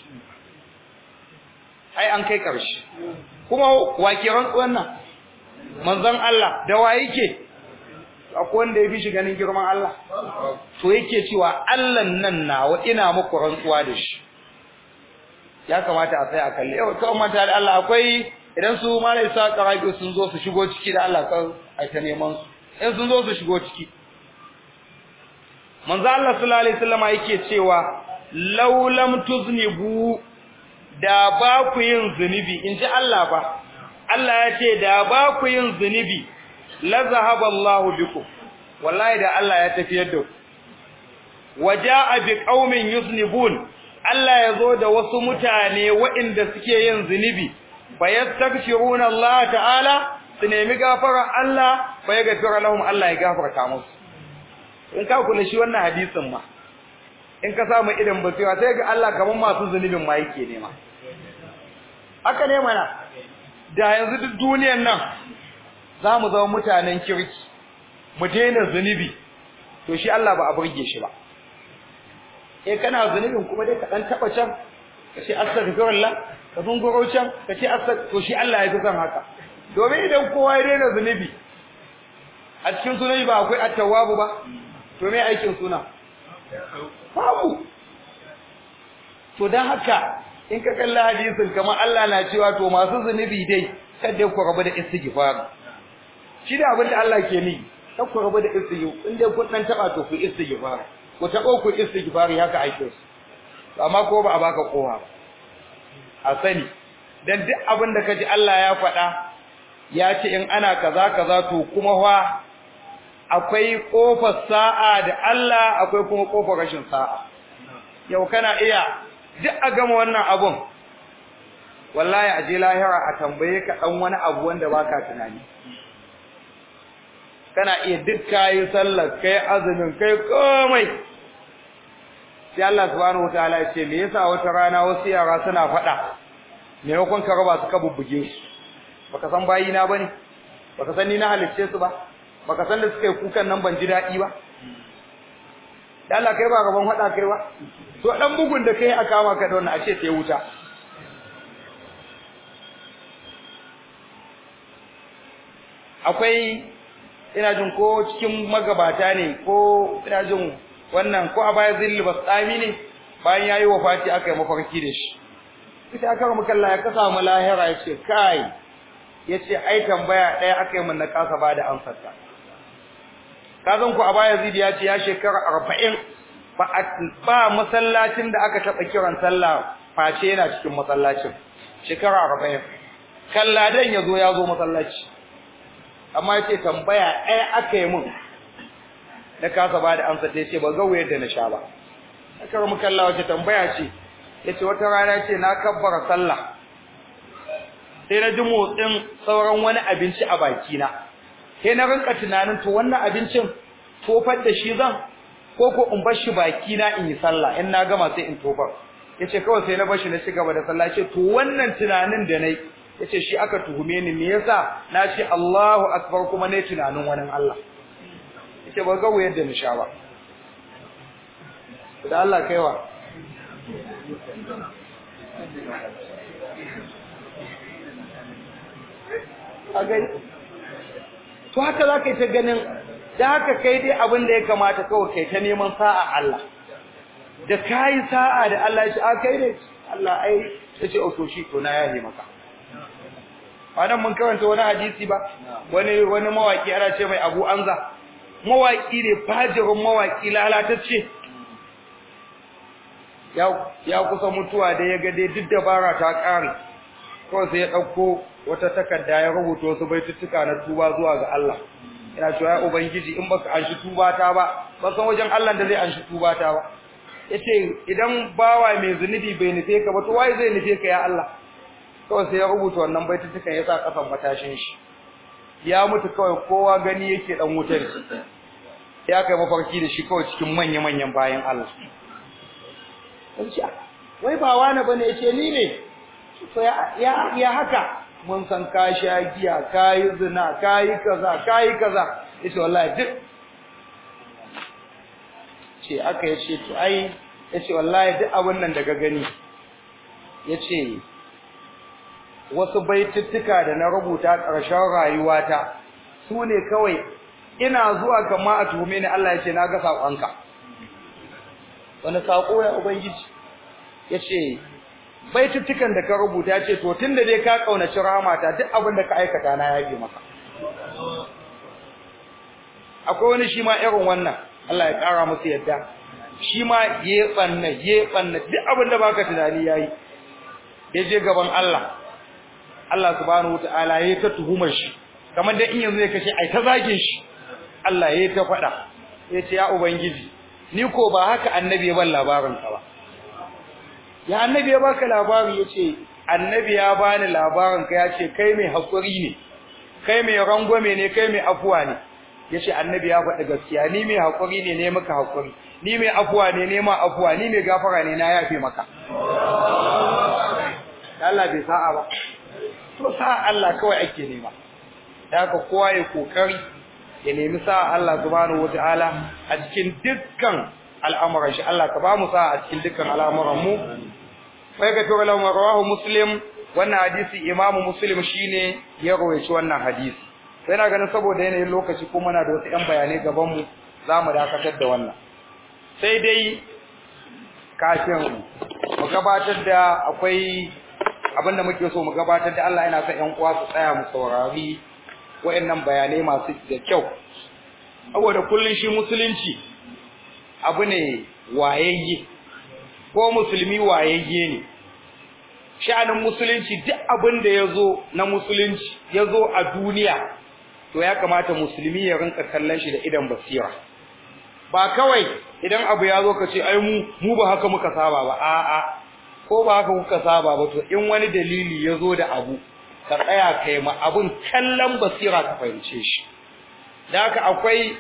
ai an kai karshe kuma wake rantsuwan nan manzon Allah da wa yake akwai wanda ya fi shi ganin girman Allah to yake cewa Allah nan nawa ina muku rantsuwa da shi ya kamata a tsaya a kalli yau kawai manta da Allah akwai idan su malai sa karabi sun zo su shigo ciki da Allah kan ai ta neman su in sun zo su shigo ciki manzo Allah sallallahu alaihi wasallam yake cewa law lam tuznibu da ba ku yin zunubi in ji Allah ba Allah ya ce da ba ku yin zunubi la zahaba Allahu bikum wallahi da Allah ya tafiyar da ku waja'a bi qaumin yuznibun Allah ya zo da wasu mutane waɗanda suke yin zunubi fayastaghfiruna Allah ta'ala su nemi gafara Allah fa ya gafara lahum Allah ya gafarta musu in ka kula shi wannan hadisin ma in ka samu irin basira sai ga Allah kaman masu zunubin ma yake nema haka ne mana da yanzu duk duniyar nan za mu zama mutanen kirki mu daina zunubi to shi Allah ba a burge shi ba eh kana zunubin kuma dai ka dan taba can ka ce astaghfirullah ka zunguro can ka ce astag to shi Allah ya fi son haka domin idan kowa ya daina zunubi a cikin sunan ba akwai at-tawwabu ba to me aikin suna babu to dan haka in ka kalla hadisin kamar Allah na cewa to masu zunubi dai kada ku rabu da istighfar shi da abin da Allah ke ni kada ku rabu da istighfar in dai kun dan taba to ku istighfar ku tabo ku istighfar haka aikin su amma ko ba a baka kowa a sani dan duk abin da kaji Allah ya faɗa ya ce in ana kaza kaza to kuma fa akwai kofar sa'a da Allah akwai kuma kofar rashin sa'a yau kana iya duk a gama wannan abun wallahi a je lahira a tambaye ka dan wani abu wanda baka tunani kana iya duk kayi sallar kai azumin kai komai sai Allah subhanahu wataala ya ce me yasa wata rana wasu yara suna faɗa maimakon ka raba su ka bubbuge su baka san bayi na bane baka san ni na halicce su ba baka san da suka yi kukan nan ban ji daɗi ba da Allah kai ba gaban faɗa kai ba to dan bugun da kai a kama ka da wannan ashe sai wuta akwai ina jin ko cikin magabata ne ko ina jin wannan ko a baya zilli basami ne bayan yayi wafati aka yi mafarki da shi ita aka ramu kalla ya kasa mu lahira ya ce kai ya ce ai tambaya ɗaya aka yi mun na kasa ba da amsar ta ka san ku a baya zidi ya ce ya shekara arba'in ba masallacin da aka taɓa kiran sallah face yana cikin masallacin shekara arba'in kalladan ya zo ya zo masallaci amma yace tambaya ɗaya aka yi mun na kasa ba da amsa sai ce ba ga wayar da na sha ba aka rumu kalla wace tambaya ce yace wata rana ce na kabbara sallah sai na ji motsin sauran wani abinci a baki na sai na rinka tunanin to wannan abincin tofar da shi zan ko ko in bar shi baki na in yi sallah in na gama sai in tofar yace kawai sai na bar shi na ci gaba da sallah yace to wannan tunanin da nayi yace shi aka tuhume ni me yasa na ce Allahu akbar kuma ne tunanin wani Allah yace ba ga wayar da nisha ba da Allah kaiwa agai to haka zaka yi ta ganin da haka kai dai abin da ya kamata kawai kai ta neman sa'a Allah da kai sa'a da Allah ya ce a kai ne Allah ai yace o to shi to na yaje maka anan mun karanta wani hadisi ba wani wani mawaki ana ce mai Abu Anza mawaki ne fajirin mawaki lalatacce ya ya kusa mutuwa da ya ga dai duk dabara ta kare ko sai ya dauko wata takarda ya rubuta wasu baituttuka na tuba zuwa ga Allah ina cewa ya ubangiji in baka anshi tuba ta ba ba san wajen Allah da zai anshi tuba ta ba yace idan bawa mai zunubi bai nufe ka ba to wai zai nufe ka ya Allah kawai sai ya rubuta wannan baitutukan ya sa kasan matashin shi ya mutu kawai kowa gani yake dan wutar ya kai mafarki da shi kawai cikin manya-manyan bayan Allah wai ba wani bane yace ni ne to ya ya haka mun san ka sha giya kai zina kai kaza kai kaza yace wallahi duk ce aka yace to ai yace wallahi duk abin nan daga gani yace wasu baituttuka da na rubuta ƙarshen rayuwata su ne kawai ina zuwa kama a tuhume ni Allah ya ce na ga saƙonka wani saƙo ya ubangiji ya ce baituttukan da ka rubuta ce to tun da dai ka ƙaunaci ramata duk abin da ka aikata na yafe maka akwai wani shi ma irin wannan Allah ya ƙara musu yadda shi ma ya ɓanna ya ɓanna duk abin da baka tunani ya yi ya je gaban Allah Allah subhanahu wataala yayi ta tuhumar shi kamar da in yanzu ya kace ai ta zagin shi Allah yayi ta fada yace ya ubangiji ni ko ba haka annabi ya ban labarin ka ba ya annabi ya baka labari yace annabi ya bani labarin ka yace kai mai hakuri ne kai mai rangwame ne kai mai afuwa ne yace annabi ya faɗi gaskiya ni mai hakuri ne ne maka hakuri ni mai afuwa ne ne ma afuwa ni mai gafara ne na yafe maka Allah bai sa'a ba to sa Allah kawai ake nema haka kowa ya kokari ya nemi sa Allah subhanahu wataala a cikin dukkan al'amuran shi Allah ka ba mu sa a cikin dukkan al'amuran mu sai ga to lawan rawahu muslim wannan hadisi imamu muslim shine ya rawaici wannan hadisi sai na ganin saboda yanayin lokaci kuma muna da wasu yan bayanai gaban mu zamu dakatar da wannan sai dai kafin mu gabatar da akwai abinda muke so mu gabatar da Allah yana son ƴan uwa su tsaya mu saurari wayannan bayanai masu da kyau saboda kullun shi musulunci abu ne wayayye ko musulmi wayayye ne sha'anin musulunci duk abin da yazo na musulunci yazo a duniya to ya kamata musulmi ya rinka kallon shi da idan basira ba kawai idan abu ya zo ka ce ai mu mu ba haka muka saba ba a'a ko ba haka kuka saba ba to in wani dalili ya zo da abu ka tsaya kai ma abun kallon basira ka fahimce shi da haka akwai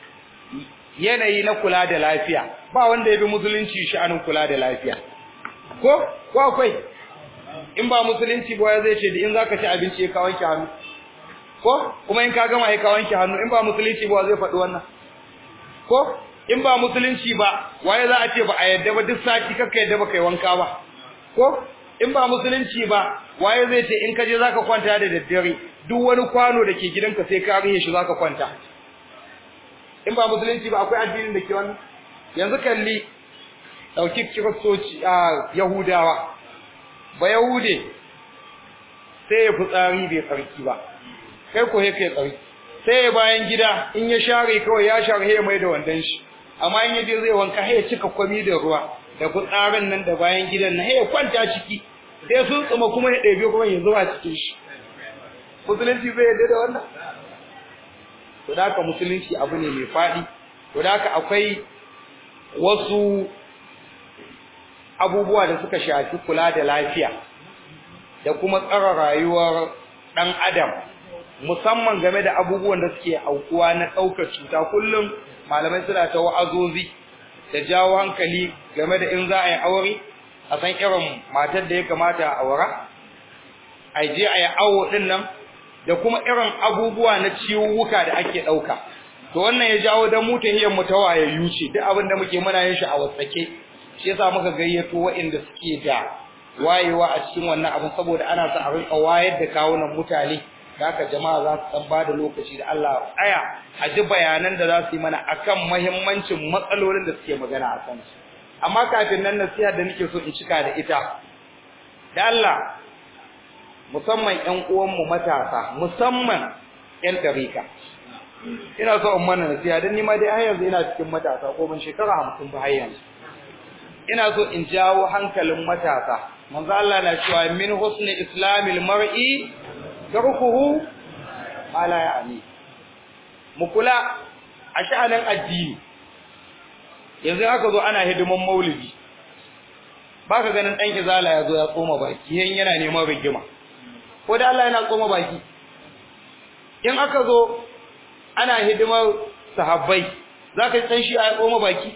yanayi na kula da lafiya ba wanda ya bi musulunci sha'anin kula da lafiya ko ko akwai in ba musulunci ba zai ce da in zaka ci abinci ya kawo ki hannu ko kuma in ka gama ya kawo ki hannu in ba musulunci ba zai faɗi wannan ko in ba musulunci ba waye za a ce ba a yadda ba duk sati kakka yadda ba kai wanka ba ko in ba musulunci ba waye zai ce in ka je zaka kwanta da daddare duk wani kwano da ke gidanka sai ka rihe shi zaka kwanta in ba musulunci ba akwai addinin da ke wannan yanzu kalli dauki kiristoci a yahudawa ba yahude sai ya fitsari bai tsarki ba kai ko kai tsarki sai ya bayan gida in ya share kawai ya share ya mai da wandan shi amma in yaje zai wanka sai ya cika kwami da ruwa da fitsarin nan da bayan gidan nan sai ya kwanta ciki sai sun tsuma kuma ya ɗebe kuma ya zuba cikin shi musulunci zai yarda da wannan to da haka musulunci abu ne mai faɗi to da haka akwai wasu abubuwa da suka shafi kula da lafiya da kuma tsara rayuwar ɗan adam musamman game da abubuwan da suke aukuwa na ɗaukar cuta kullum malamai suna ta wa'azozi da jawo hankali game da in za a yi aure a san irin matar da ya kamata a aura a je a yi awo ɗin nan da kuma irin abubuwa na ciwuwuka da ake ɗauka to wannan ya jawo dan mu tahiyar mu ta wayayyu ce duk abin da muke muna yin shi a wasake shi yasa muka gayyato waɗanda suke da wayewa a cikin wannan abin saboda ana sa a rinka wayar da kawunan mutane da haka jama'a za su san bada lokaci da Allah tsaya a ji bayanan da za su yi mana akan muhimmancin matsalolin da suke magana a kansu amma kafin nan nasiha da nake so in cika da ita da Allah musamman ƴan uwanmu matasa musamman ƴan tarika ina so in mana nasiha dan ni ma dai har yanzu ina cikin matasa ko ban shekara 50 ba har yanzu ina so in jawo hankalin matasa manzo Allah na cewa min husni islamil mar'i tarkuhu ala ya'ni mu kula a sha'anin addini yanzu aka zo ana hidiman maulidi baka ganin dan izala ya zo ya tsoma baki yan yana neman rigima ko da Allah yana tsoma baki in aka zo ana hidimar sahabbai zaka san shi a tsoma baki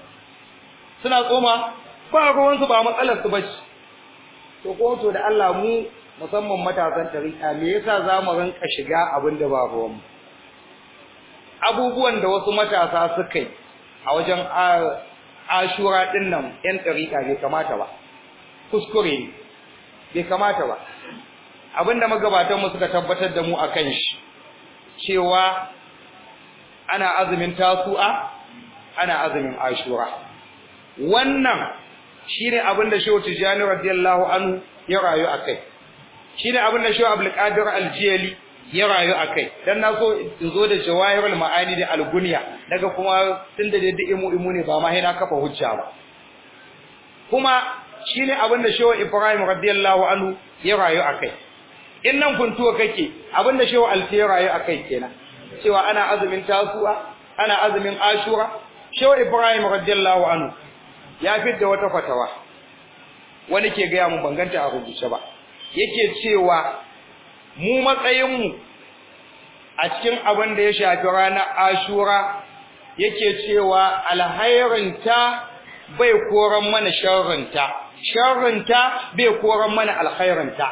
suna tsoma ba ruwansu ba matsalar su bace to ko to da Allah mu musamman matasan tarika me yasa zamu rinka shiga abin da ba ruwan mu abubuwan da wasu matasa suka yi a wajen ashura din nan yan tarika bai kamata ba kuskure ne bai kamata ba abinda magabatan mu suka tabbatar da mu akan shi cewa ana azumin tasu'a ana azumin ashura wannan shine abin da Shehu Tijani radiyallahu anhu ya rayu akai shine abin da Shehu Abdul Qadir Al-Jili ya rayu akai dan naso in zo da jawahirul ma'ani da al-gunya daga kuma tunda da imu imu ne ba ma na kafa hujja ba kuma shine abin da Shehu Ibrahim radiyallahu anhu ya rayu akai in nan kuntuwa kake abin da Shehu Al-Jili ya rayu akai kenan cewa ana azumin tasu'a ana azumin ashura Shehu Ibrahim radiyallahu anhu ya fidda wata fatawa wani ke gaya mu banganta a rubuce ba yake cewa mu matsayin mu a cikin abin da ya shafi ranar ashura yake cewa alhairinta bai koran mana sharrinta sharrinta bai koran mana alkhairinta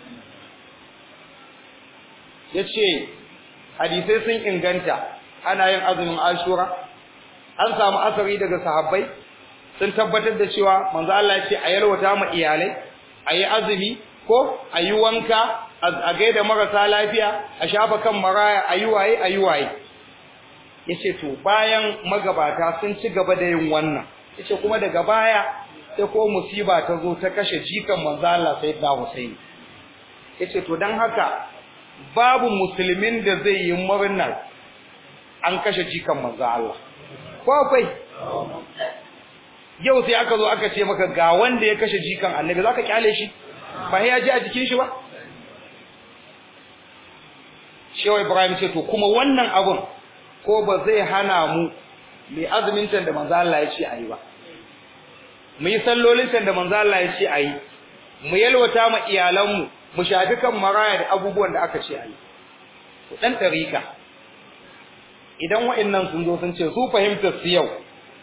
yace hadisai sun inganta ana yin azumin ashura an samu asari daga sahabbai sun tabbatar da cewa manzo Allah ya ce a yalwata ma iyalai a yi azumi ko a yi wanka a gaida marasa lafiya a shafa kan maraya a yi waye a yi waye ya ce to bayan magabata sun ci gaba da yin wannan ya ce kuma daga baya sai ko musiba ta zo ta kashe jikan manzo Allah sai da Hussein ya ce to don haka babu musulmin da zai yi murnar an kashe jikan manzo Allah ko akwai yau sai aka zo aka ce maka ga wanda ya kashe jikan annabi zaka kyale shi ba ya ji a jikin shi ba shehu ibrahim ce to kuma wannan abun ko ba zai hana mu mai azumin can da manzo Allah ya ce ayi ba mu yi sallolin can da manzo Allah ya ce ayi mu yalwata ma iyalanmu mu shafi kan maraya da abubuwan da aka ce ayi to dan tarika idan wa'annan sun zo sun ce su fahimtar su yau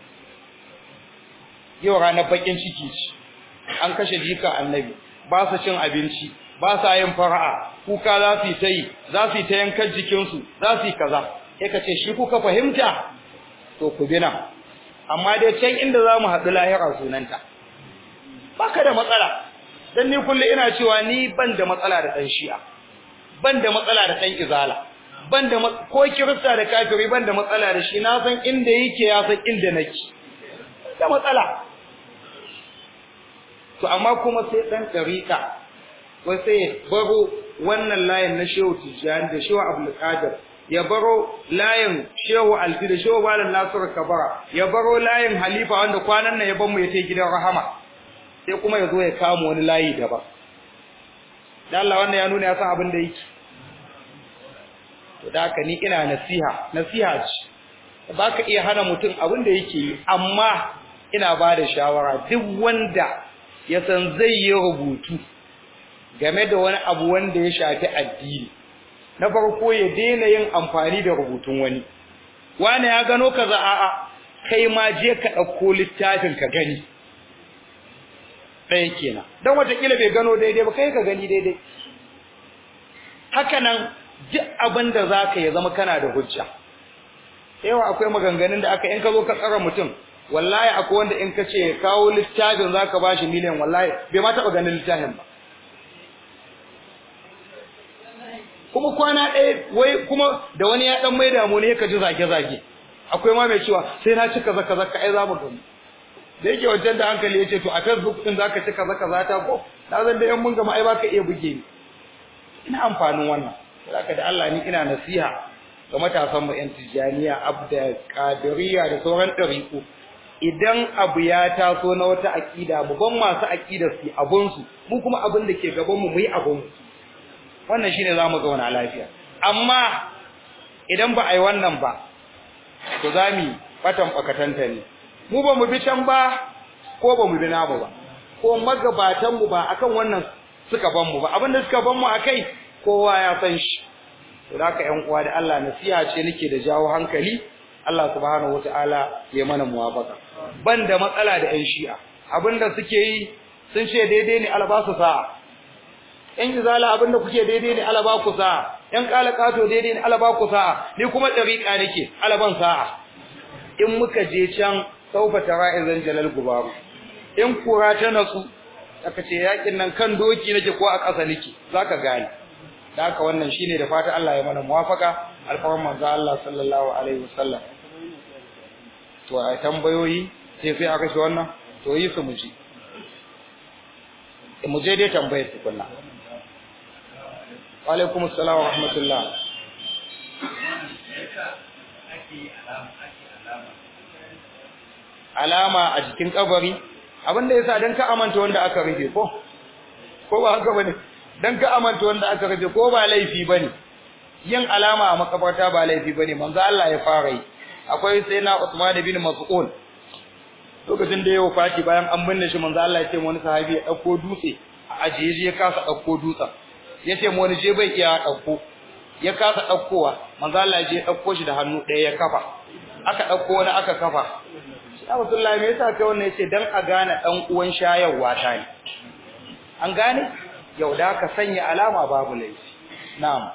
yau ranar bakin ciki ce an kashe jika annabi ba su cin abinci ba sa yin fara'a kuka za su yi ta yi za su yi ta yankan jikinsu za su yi kaza sai ka ce shi kuka fahimta to ku bi nan amma dai can inda za mu haɗu lahira sunanta baka da matsala dan ni kullu ina cewa ni ban da matsala da ɗan shi'a ban da matsala da ɗan izala ban da ko kirista da kafiri ban da matsala da shi na san inda yake ya san inda nake da matsala to amma kuma sai dan dariƙa wai sai baro wannan layin na Shehu Tijjani da Shehu Abdul Qadir ya baro layin Shehu Alfi da Shehu Malam Nasir Kabara ya baro layin Halifa wanda kwanan nan ya ban mu ya tai gidan Rahama sai kuma ya zo ya kama wani layi daban dan Allah wannan ya nuna ya san abin da yake to da haka ni ina nasiha nasiha ce ba ka iya hana mutum abin da yake yi amma ina ba da shawara duk wanda ya san zai yi rubutu game da wani abu wanda ya shafi addini na farko ya daina yin amfani da rubutun wani wani ya gano kaza a'a kai ma je ka ɗauko littafin ka gani ɗaya kenan don watakila bai gano daidai ba kai ka gani daidai haka nan duk abin da za ka ya zama kana da hujja yawa akwai maganganun da aka in ka zo ka tsara mutum wallahi akwai wanda in ka ce kawo littafin za ka ba shi miliyan wallahi bai ma taɓa ganin littafin ba kuma kwana ɗaya wai kuma da wani ya ɗan mai damu ne ka ji zage-zage akwai ma mai cewa sai na ci kaza kaza ka ai za mu gani da yake wajen da hankali ya ce to a facebook ɗin za ka ci kaza kaza ta ko na zan da yan mun gama ai ba ka iya buge ni ina amfanin wannan saboda da Allah ni ina nasiha ga matasan mu yan tijaniya abda qadiriyya da sauran ɗariƙu idan abu ya taso na wata aƙida mu ban masu aƙidar su abun su mu kuma abin da ke gaban mu mu yi abun mu wannan shine zamu zauna lafiya amma idan ba ai wannan ba to zami fatan bakatanta ne mu ba mu bi can ba ko ba mu bi namu ba ko magabatan mu ba akan wannan suka ban mu ba abinda suka ban mu akai kowa ya san shi to haka ƴan uwa da Allah nasiha ce nake da jawo hankali Allah subhanahu wataala ya mana muwafaka ban da matsala da ƴan shi'a abinda suke yi sun ce daidai ne albasu sa'a ƴan izala abinda kuke daidai ne alaba ku sa'a ƴan kalakato daidai ne alaba ku sa'a ni kuma dariqa nake alaban sa'a in muka je can saufa tara'izan jalal gubaru in kura ta natsu aka ce yakin nan kan doki nake ko a ƙasa nake zaka gane da haka wannan shine da fata Allah ya mana muwafaka alfarman manzo Allah sallallahu alaihi wasallam to a tambayoyi sai sai aka shi wannan to yi su muji mu je dai tambayar tukunna wa alaikum assalam wa rahmatullah alama a jikin kabari abinda yasa dan ka amanta wanda aka rufe ko ko ba haka bane dan ka amanta wanda aka rufe ko ba laifi bane yin alama a makabarta ba laifi bane manzo Allah ya fara yi akwai sai na Usman bin Mas'ud lokacin da yayi fati bayan an binne shi manzo Allah ya ce wani sahabi ya dauko dutse a ajiye ya kasa dauko dutsen yace mu wani je bai iya dauko ya kasa daukowa manzo Allah ya je dauko shi da hannu ɗaya ya kafa aka dauko wani aka kafa ya Rasulullahi me yasa kai wannan yace dan a gane dan uwan shayarwa ta ne an gane yau da ka sanya alama babu laifi na'am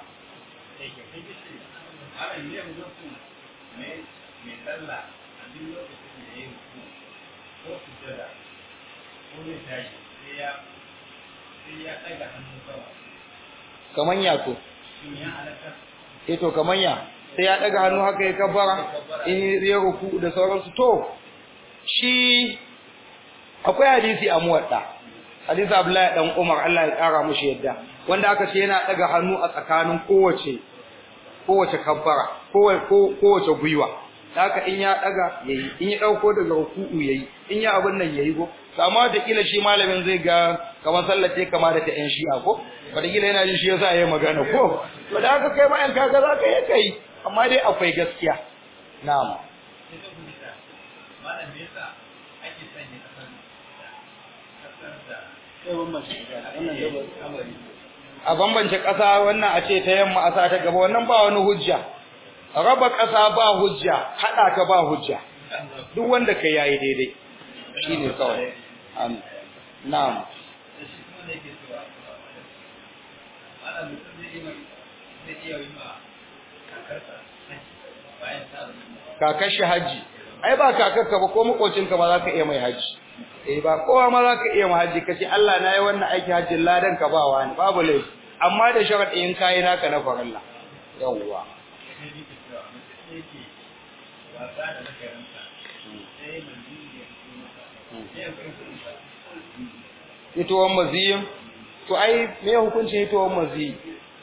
kaman ya to eh to kaman ya sai ya daga hannu haka ya kabbara in ya ruku da sauransu to shi akwai hadisi a muwadda hadisi Abdullahi dan Umar Allah ya kara mushi yadda wanda aka ce yana daga hannu a tsakanin kowace kowace kabbara kowace gwiwa haka in ya daga yayi in ya dauko daga ruku'u yayi in ya abin nan yayi go amma da kila shi malamin zai ga kamar sallace kama da ta yan shi'a ko wata kila yana jin shi yasa yayi magana ko to da haka kai ma in kaga za ka yi kai amma dai akwai gaskiya na'am malam me yasa ake sanya kasar kasar da a bambance ƙasa wannan a ce ta yamma a sa ta gaba wannan ba wani hujja raba ƙasa ba hujja haɗa ta ba hujja duk wanda ka yayi daidai shine kawai Am- na'am da shi kuma ne ke cewa malam mutum zai iya zai iya yi ma kakarsa bayan ta zama kakar shi haji ai ba kakarka ba ko makocinka ba za ka iya mai haji eh ba kowa ma za ka iya mai haji kace Allah na yi wannan aiki hajjin ladan ka ba wani babu laifi amma da sharadi in kai naka na farilla yawwa sai ni ke cewa mutum ne ke wasa da nakarinsa sai manzili ya fito masa sai ya kai kuɗi ba hitowar maziyin to ai me hukuncin hitowar maziyi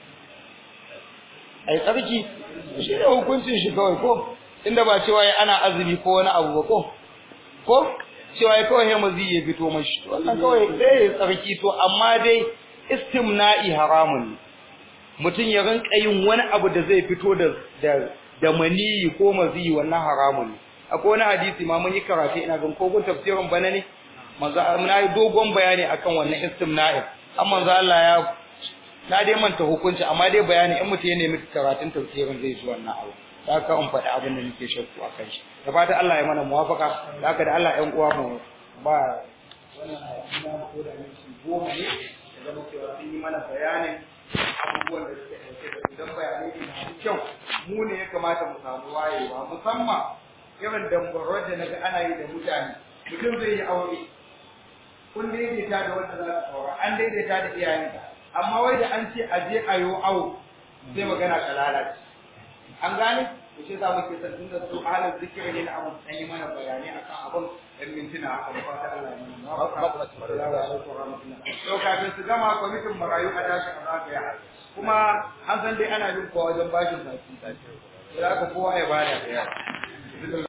ai tsarki shi ne hukuncin shi kawai ko inda ba cewa ya ana azumi ko wani abu ba ko ko cewa ya kawai maziyi ya fito mashi wannan kawai sai ya tsarki to amma dai istimna'i haramun ne mutum ya rinka yin wani abu da zai fito da da da maniyi ko maziyi wannan haramun ne akwai wani hadisi ma mun yi karatu ina gan kogon tafsirin bana ne manzo na yi dogon bayani akan wannan istimna'in amma manzo Allah ya na dai manta hukunci amma dai bayani in mutum ya nemi karatun tafsirin zai ji wannan abu da haka in faɗi abin da nake shakku akan shi da fatan Allah ya mana muwafaka da haka da Allah ƴan uwa mu ba wannan ina ko da minti goma ne da zama cewa sun yi mana bayanin abubuwan da suke ɗauke da su don bayanai ne masu kyau mu ne ya kamata mu samu wayewa musamman irin dambarwar da naga ana yi da mutane mutum zai yi aure kun daidaita da wanda za su aura an daidaita da iyayenka amma wai da an ce a je a yi awo sai magana ka lalace an gane to shi za mu ke san tunda su ahalin zikiri ne na abun an yi mana bayani akan abun ɗan mintuna haka da fata Allah ya mana mafaka Assalamu alaikum warahmatullahi to kafin su gama kwamitin marayu a tashi a zagaya kuma an san dai ana bin kowa wajen bashin baki da haka kowa ya bada da yawa